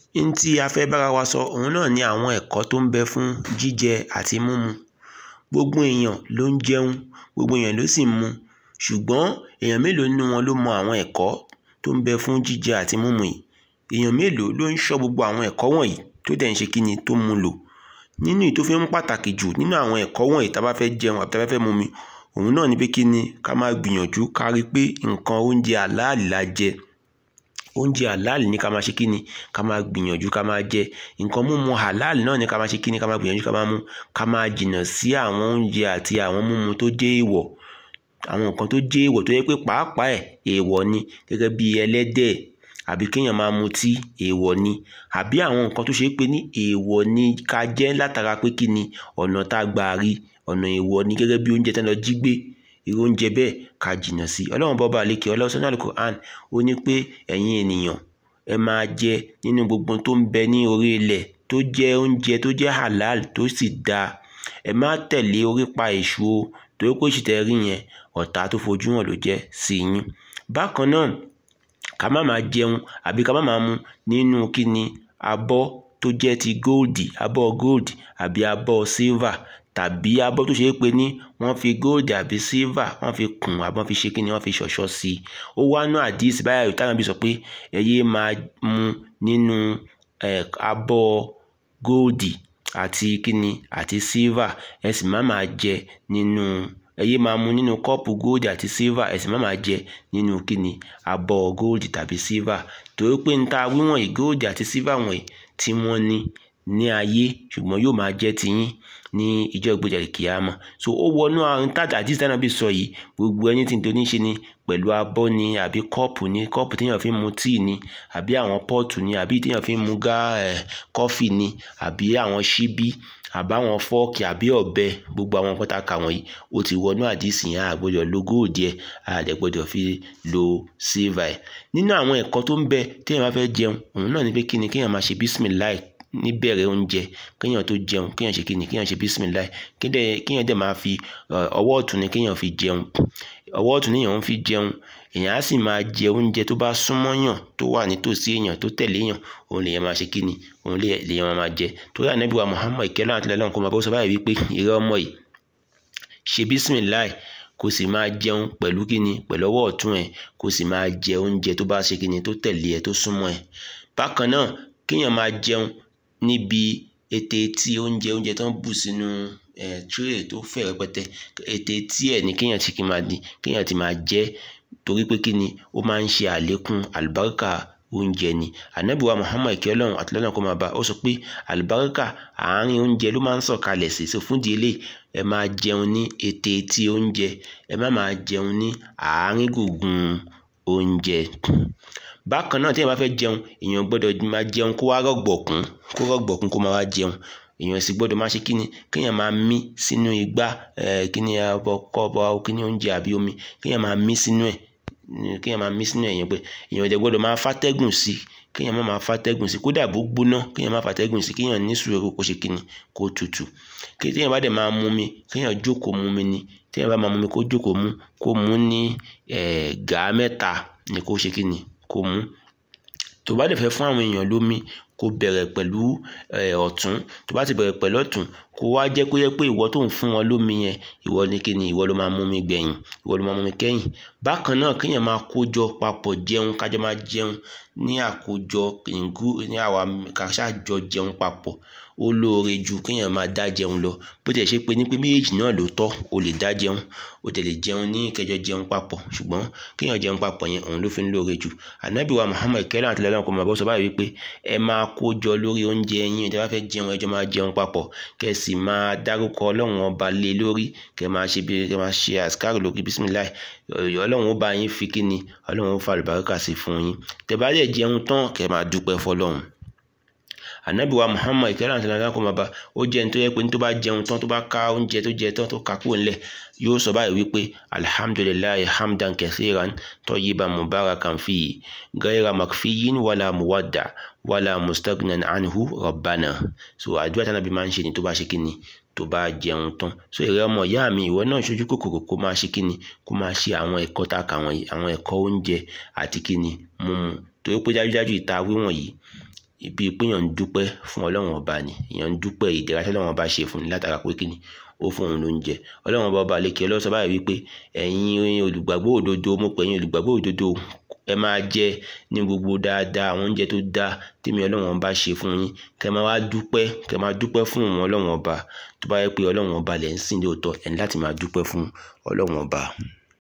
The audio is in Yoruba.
n tí a fẹ́ bára wa sọ òun náà ni àwọn ẹ̀kọ́ tó ń bẹ fún jíjẹ àti mímu gbogbo èèyàn ló ń jẹun gbogbo èèyàn ló sì ń mu ṣùgbọ́n èèyàn mélòó nínú wọn ló mọ àwọn ẹ̀kọ́ tó ń bẹ fún jíjẹ àti mímu yìí èèyàn mélòó ló ń ṣọ́ gbogbo àwọn ẹ̀kọ́ wọ̀nyí tó dẹ̀ ń ṣe kíni tó mú lò nínú èyí tó fi ń pàtàkì jù nínú àwọn ẹ̀kọ́ wọ̀nyí tá a bá fẹ́ jẹun àbí tá a bá fẹ́ mumi òun náà ni pé kíni ká máa gbìyànjú ká rí pé nǹkan oúnjẹ àláàlì la jẹ oúnjẹ àláàlì ní ká máa ṣe kíni ká máa gbìyànjú ká máa jẹ nǹkan mímu àláàlì náà ní ká máa ṣe kíni ká máa gbìyànjú ká máa mú ká máa jìnnà sí àwọn oúnjẹ àti àwọn mímu tó jẹ́ èèwọ̀ àwọn nǹkan tó jẹ́ èèwọ̀ tó yẹ pé pàápàá ẹ̀ èèwọ̀ ni gẹ́gẹ́ bí ẹlẹ́dẹ̀ àbí kéèyàn máa mutí èèwọ̀ ni àbí àwọn nǹkan tó ṣe pé ní èèwọ̀ ni ká jẹ látara pé kíni ọ̀nà tá a gbà rí ọ̀nà èèwọ̀ ni gẹ́gẹ́ bí oúnjẹ tán lọ jí gbé irú oúnjẹ bẹ́ẹ̀ ká jìnnà sí ọlọ́run bọ́ba àlékè ọlọ́sán náà Al-Qur'an ó ní pé ẹ̀yin ènìyàn ẹ máa jẹ nínú gbogbo tó ń bẹ ní orí ilẹ̀ tó jẹ́ oúnjẹ tó jẹ́ halal tó sì dáa ẹ má tẹ̀lé orípa èṣù o torí pé èṣù tẹ́ rí yẹn ọ̀tá tó fojú hàn ló jẹ́ sí yín bákan náà ká má máa jẹun àbí ká má máa mu nínú kíni abọ́ tó jẹ́ ti góòdì abọ́ góòdì àbí abọ́ sílvà tàbí abọ́ tó ṣe é pé ní wọ́n fi góòdì àbí sílvà wọ́n fi kùn àbí wọ́n fi ṣe kíni wọ́n fi ṣọ̀ṣọ́ sí i ó wá nú àdíìsì báyà táwọn bí sọ pé ẹ yéé máa mu nínú abọ́ góòdì àti kíni àti sílvà ẹ sì má máa jẹ nínú ẹ yéé máa mu nínú kọ́ọ̀pù góòdì àti sílvà ẹ sì má máa jẹ nínú kíni abọ́ góòdì tàbí sílvà torí pé n ta wíwọ̀nyí góòdì àti sílvà wọ̀nyí tí wọ́n ní ní ayé ṣùgbọ́n yóò máa jẹ́ tiyín ní ìjọ ìgbéjà kìámà so ó wọnú àrùn tàjà àdìsí tánà bí sọ yìí gbogbo ẹni tí n tó ní ṣe ni pẹ̀lú abọ́ ni àbí kọ́ọ̀pù ni kọ́ọ̀pù téèyàn fi ń mu tíì ni àbí àwọn pọ́ọ̀tù ni àbí téèyàn fi ń mu gá ẹ̀ kọ́fì ni àbí àwọn ṣíbí àbáwọn fọ́ọ̀kì àbí ọ̀bẹ gbogbo àwọn nǹkan tá a kà wọ̀nyí ó ti wọnú àdìsí yẹn a gbọ́dọ̀ lo góòdì ẹ̀ a dẹ̀ gbọ́dọ̀ fi lo sílvà ẹ̀ nínú àwọn ẹ̀kọ́ tó ń bẹ téèyàn bá fẹ́ jẹun òun náà ni pé kíni kéèyàn máa ṣe bísímìláì níbẹ̀rẹ̀ oúnjẹ kéèyàn tó jẹun kéèyàn ṣe kíni kéèyàn ṣe bísímìláì kéèyàn dẹ̀ máa fi ọwọ́ ọ̀tún ni kéèyàn fi jẹun ọwọ́ ọ̀tún níyàn ń fi jẹun èèyàn á sì máa jẹ oúnjẹ tó bá súnmọ́ yàn tó wà nítòsí èèyàn tó tẹ̀lé yàn òun lèèyàn máa ṣe kíni òun lèèyàn máa jẹ torí ànábì wa Muhammad ìkẹ́lẹ́ àti lẹ́lọ́n kó máa bọ́ sọ báyìí wípé ìrẹ́ ọmọ yìí ṣe bísímìláì kó sì máa jẹun pẹ̀lú kíni pẹ̀lú ọwọ́ ọ̀tún ẹ̀ kó sì máa jẹ oúnjẹ tó bá ṣe kíni tó tẹ̀lé ẹ̀ tó súnmọ́ ẹ̀ bákan náà kéèyàn máa jẹun níbi ètè tí oúnjẹ oúnjẹ tó ń bù sínú ẹ̀ tírè tó fẹ̀ rẹpẹtẹ ètè tí ẹ̀ ní kéèyàn ti kí máa di kéèyàn ti máa jẹ torí pé kíni ó máa ń ṣe àlékún àlùbáríkà oúnjẹ ni ànábìwá Muhammad ìkẹ́ ọlọ́run àti lọ́nà kó máa bá ó sọ pé àlùbáríkà àárín oúnjẹ ló máa ń sọ̀kalẹ̀ sí so fún ìdílé ẹ máa jẹun ní ètè tí oúnjẹ ẹ má máa jẹun ní àárín gbùngbùn oúnjẹ bákan náà tí èèyàn bá fẹ́ jẹun èèyàn gbọ́dọ̀ máa jẹun kó wá rọ̀gbọ̀kún kó rọ̀gbọ̀kún kó máa wá jẹun èèyàn sì gbọ́dọ̀ máa ṣe kíni kéèyàn máa mí sínú igbá kíni kọ́ọ̀bù kíni oúnjẹ àbí omi kéèyàn máa mí sínú ẹ̀ kéèyàn máa mí sínú ẹ̀ yẹn pé èèyàn dẹ̀ gbọ́dọ̀ máa fàtẹ́gùn sí kéèyàn má máa fàtẹ́gùn sí kódà bó gbóná kéèyàn má fàtẹ́gùn sí kéèyàn ní sùúrù kó ṣe kíni kó tutù kéèyàn bá dẹ̀ máa mú mi kéèyàn jókòó mú mi ni téèyàn bá máa mú mi kó jókòó mú kó mú ní gàá mẹ́ta ni kó ṣe kíni kó mú tó bá dẹ̀ fẹ́ fún àwọn èèyàn lómi kó bẹ̀rẹ̀ pẹ̀lú ọ̀tún tó bá ti bẹ̀rẹ̀ pẹ̀lú ọ̀tún kó wá jẹ́ pé yẹ pé ìwọ tó ń fún wọn lómi yẹn ìwọ ní kíni ìwọ ló máa mú mi gbẹ̀yìn ìwọ ló máa mú mi kẹ́yìn bákan náà kéèyàn máa kójọ papọ̀ jẹun kájọ máa jẹun ní àkójọ ìngú ní àwa kàṣàjọ jẹun papọ̀ ó lóore ju kéèyàn máa dá jẹun lọ bó tiẹ̀ ṣe pé ní pé méjèèjì náà ló tọ́ o lè dá jẹun o tẹ̀ lè jẹun ní kẹjọ jẹun papọ̀ ṣùgbọ́n kéèyàn jẹun papọ̀ yẹn òun ló fi ń lóore jù ànábì wa Muhammad kẹlẹ́ àti lẹ́lọ́n kò máa bọ́ sọ báyìí wípé ẹ máa kójọ lórí oúnjẹ yín tẹ́ bá fẹ́ jẹun ẹjọ́ máa jẹun papọ̀ kẹ́ sì máa dárúkọ ọlọ́run ọba lé lórí kẹ́ máa ṣe bí kẹ́ máa ṣe àṣkárò lórí bísímìláì ọlọ́run ó bá yín fi kíni ọlọ́run ó fa àlùbáríkà sí fún yín tẹ́ bá dẹ̀ jẹun tán kẹ́ máa dúpẹ́ fọlọ́run ànábì wa muhammad ìkẹ́lẹ́ àti nàìjíríà kò máa bá ó jẹ́ ní tó yẹ pé ní tó bá jẹun tán tó bá ká oúnjẹ tó jẹ tán tó ká kúrò ńlẹ̀ yóò sọ báyìí wípé alhamdulilayi hamdan kathiran tayyiban mubarakan fi gaira makfiyin wala muwadda wala mustagnan anhu rabbana so àdúrà tí ànábì máa ń ṣe ni tó bá ṣe kí ni tó bá jẹun tán so ìrẹ ọmọ ìyá mi ìwọ náà ṣojú kòkòrò kó máa ṣe kíni kó máa ṣe àwọn ẹ̀kọ́ tá a kà wọ̀nyí àwọn ẹ̀kọ́ oúnjẹ àti kíni mímu torí pé dájúdájú ìta wíwọ̀n yìí ibi pé èèyàn ń dúpẹ́ fún ọlọ́run ọba ni èèyàn ń dúpẹ́ ìdẹ̀ra tí ọlọ́run ọba ṣe fún ni látara pé kíni ó fún òun lóúnjẹ ọlọ́run ọba ọba àlekè ọlọ́run sọ báyìí wípé ẹ̀yin olùgbàgbọ́ òdodo mo pè ẹ̀yin olùgbàgbọ́ òdodo ẹ máa jẹ ní gbogbo dáadáa àwọn oúnjẹ tó dáa tèmi ọlọ́run ọba ṣe fún yín kẹ́ máa wá dúpẹ́ kẹ́ máa dúpẹ́ fún òun ọlọ́run ọba tó bá yẹ pé ọlọ́run ọba lẹ̀ ń sìn lóòótọ́ ẹ̀ ní láti máa dúpẹ́ fún ọlọ́run ọba.